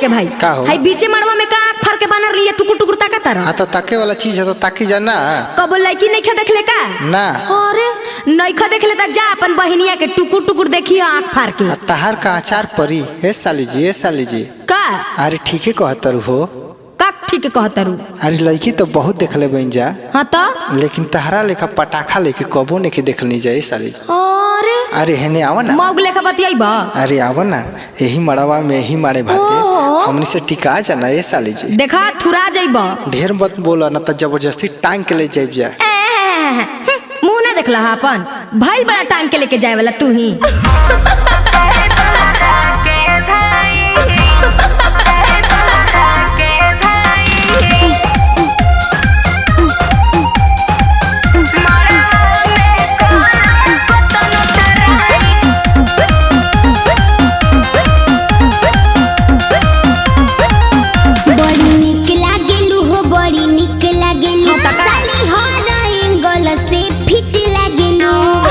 के भाई का हो? हाई बीचे मड़वा में का आँख फाड़ के बनर लिए टुकुर टुकुर ताका तारा आ तो ताके वाला चीज है तो ताकी जा ना कबो लड़की नहीं खा देखले का ना अरे नइखा देखले त जा अपन बहिनिया के टुकुर टुकुर देखिए आँख फाड़ के आ तहार का अचार परी हे साली जी हे साली जी का अरे ठीके कहतर हो का ठीक कहतरू अरे लड़की तो बहुत देखले बन जा हाँ तो लेकिन तहरा लेखा पटाखा लेके कबो नहीं देखलनी जाए साली जी अरे अरे हेने आवा ना मौग लेखा बतियाइबा अरे आवा ना यही मड़ावा में यही मारे भाते ओहो। हमनी से टिका जाना ये साली जी देखा थुरा जाइबा ढेर मत बोला ना तो जबरदस्ती टांग के ले जाइब जा मुंह ना देखला हा अपन भाई बड़ा टांग के लेके जाए वाला तू ही बड़ी निक लागेलू हो बड़ी निक लागेलू हाँ, तका। साली हर एंगल से फिट लागेलू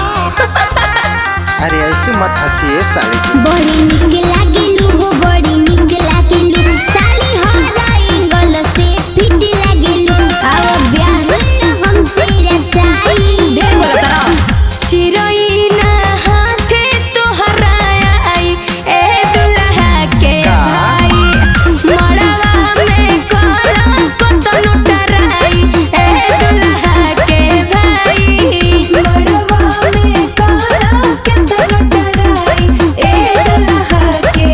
अरे ऐसे मत हंसी ये साली जी बड़ी निक लागेलू हो बड़ी निक लागेलू साली हर एंगल से फिट लागेलू अब ब्याह हमसे रचाई ढेर बोला तारा चिरई ना हाथे तोहरा आई ए दुल्हा के का? भाई मड़वा में कोला कतनो डराई ए दुल्हा के भाई मड़वा में कोला कतनो डराई ए दुल्हा के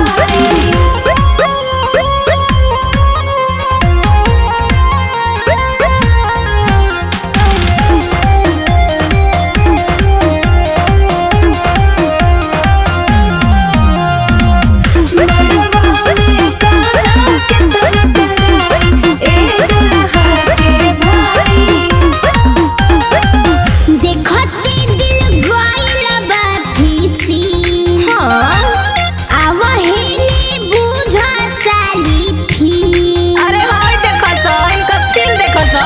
देखते दिल गइल बा फीसी आवहेने बुझ साली फी अरे हाय देखो सो इनका दिल देखो सो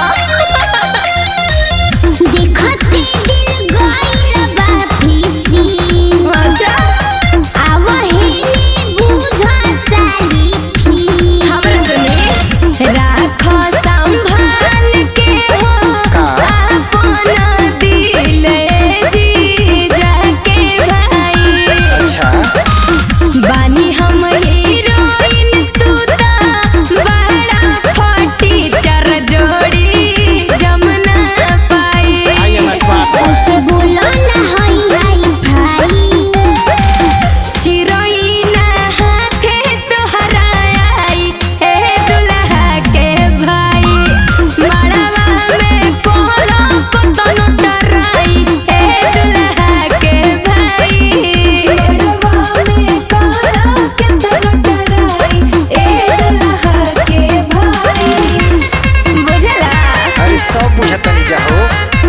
देखते दिल गइल बा फीसी अच्छा आवहेने बुझ साली फी हमरे सुनी राखो संभाल के हो का? अपना दिल जी जाके भाई अच्छा बानी हम हीरोइन तू ता बड़ा फटी चर जोड़ी जमुना पाई आई एम स्मार्ट बॉय उसे बोलो ना हाई हाई भाई चिरोई ना हाथे तोहरा आई ए दुल्हा के भाई मड़वा में कोलो कतनो डराई ए दुल्हा के भाई मड़वा में कोलो कतनो डराई ए दुल्हा के भाई बुझला अरे सब बुझता नहीं जा हो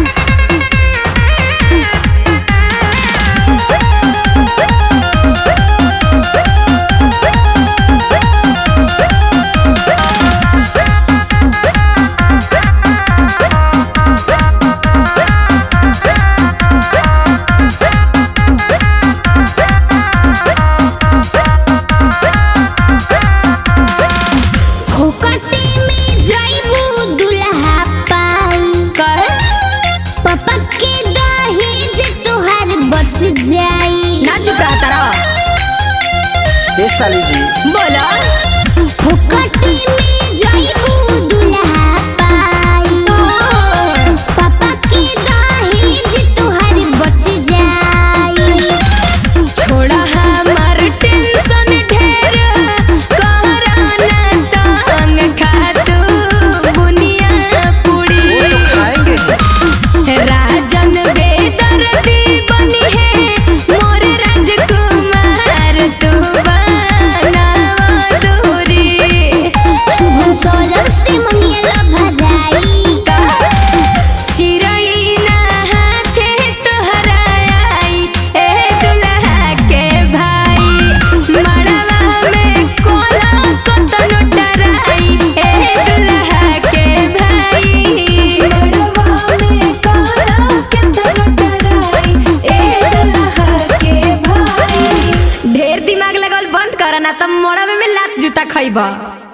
फोकटे में जाइबू दुल्हा पाई कर पापा के दहेज तोहार बच जाई ना चुप रहा तारा ये साली जी बोला फोकटे में जाइबू दुल्हा पाई पापा के दहेज तोहार बच जाई छोड़ा हमार टेंशन ढेर कहराना तंग खातू बुनिया पुड़ी वो तो खाएंगे ही राजन बेदर्दी बनी है मोर राजकुमार तू बनावा दूरी ना तो मोड़ा में लात जूता खइबा